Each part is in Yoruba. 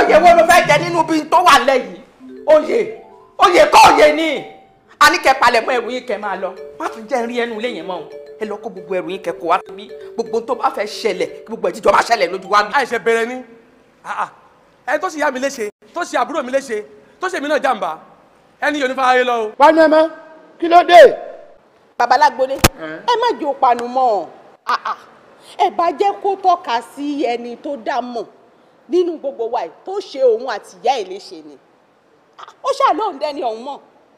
oyè wo ló fẹ́ jẹ nínú bí tó wà lẹ́yìn oyè oyè kọ́ oyè ni a ní kẹ́ palẹ̀ mọ́ ẹrù yín kẹ́ máa lọ má tún jẹ́ rí ẹnu ilé yẹn mọ́ o ẹ lọ kó gbogbo ẹrù yín kẹ́ kó wá bí gbogbo tó bá fẹ́ ṣẹlẹ̀ kí gbogbo ẹ̀jíjọ́ máa ṣẹlẹ̀ lójú wa bí. àìṣe bẹ̀rẹ̀ ni ẹni tó ṣe ìyá mi léṣe tó ṣe àbúrò mi léṣe tó ṣe mí náà jàǹbá ẹni yóò ní fara lọ o. panu ẹ mọ kí ló dé. babalágbóni ẹ má jẹ́ òpanu mọ́ ah, ah. ẹ bá jẹ́ kó tọ́ka sí ẹni tó dá mọ̀ nínú gbogbo wa yìí tó ṣe òun àti ìyá ẹ̀ léṣe ni Ah, ó ṣàlóhùn dẹ́ni ọ̀hún mọ̀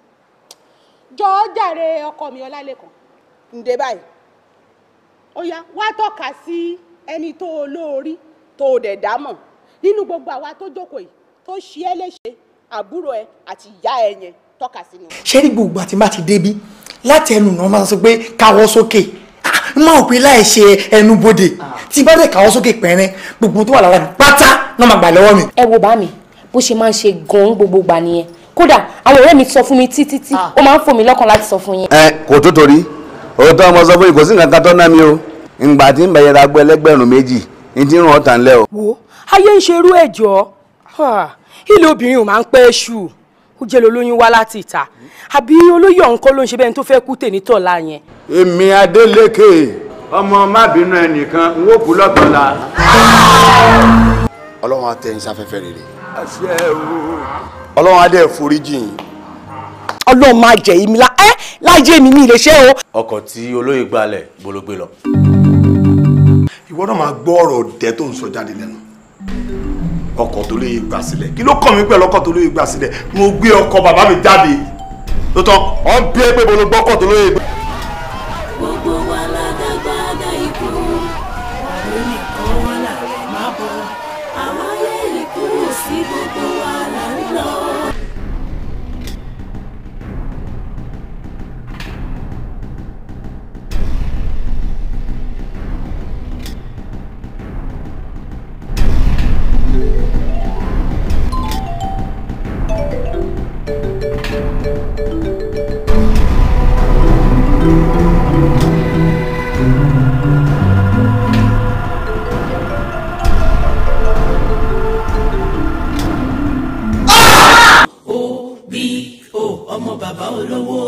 jọ̀ọ́ jàre ọkọ mi ọlálẹ́kan ǹdẹ báyìí ó yá wá tọ́ka sí ẹni tó olóorí tó o dẹ̀ dá mọ̀ nínú gbogbo àwa tó jókòó yìí tó ṣe é léṣe àbúrò ẹ àti ìyá ẹ yẹn tọ́ka sínú. ṣé ní gbogbo àti bá ti débi láti ẹnu náà máa sọ pé káwọ́ sókè n máa pè láì ṣe ẹnu bodè tí bá dẹ̀ káwọ́ sókè pẹ́rẹ́ gbogbo tó wà lára mi pátá náà máa gbà lọ́wọ́ mi. ẹ wo bá mi bó ṣe máa ń ṣe gan-an gbogbo gbà nìyẹn kódà àwọn ọ̀rẹ́ mi sọ fún mi títí tí ó máa ń fò mí lọ́kàn láti sọ fún yín. ẹ kò tó torí òótọ́ ọmọ sọ fún yìí kò sí nǹkan kan tó ná mi o ìgbà tí ń bẹ̀yẹ̀ ra gbọ́ ẹlẹ́gbẹ̀rún méjì ní tí ń ràn ọ́ tàn lẹ́ o. wo ayé ń ṣerú ẹjọ́ ilé obìnrin ò máa ń pẹ́ ṣù ó jẹ́ lolóyún wá láti ìta àbí olóyè ọ̀hún kọ́ ló ń ṣe bẹ́ẹ̀ tó fẹ́ kú tèmi tọ̀la yẹn. èmi Adélékè ọmọ má bínú ẹnìkan n ó kú lọ́tọ̀ọ̀la. ọlọ́run á tẹ́ yín sáfẹ́fẹ́ rere àṣẹ o. ọlọ́run á dẹ̀ foríjì yín. ọlọ́run máa jẹ̀ yìí mi lá ẹ́ lájẹ́ mi mi lè ṣe o. ọkọ̀ tí olóyè gbalẹ̀ bológbé lọ. ìwọ náà máa gbọ́ ọ̀rọ̀ ọ̀dẹ́ tó ń sọ jáde lẹ́nu ọkọ̀ tó lè gbà sílẹ̀ kí ló kàn mí pẹ̀lú ọkọ̀ tó lè gbà sílẹ̀ mo gbé ọkọ̀ bàbá mi jáde tó tán ọ̀ ń bí ẹ pé mo lọ gbọ́kọ̀ tó lè gbà. gbogbo wa ládágbádá ikú oníkan wa làrẹ̀ má bọ̀ àwáyé ikú sí gbogbo wa là ń lọ. ó bí ó ọmọ bàbá olówó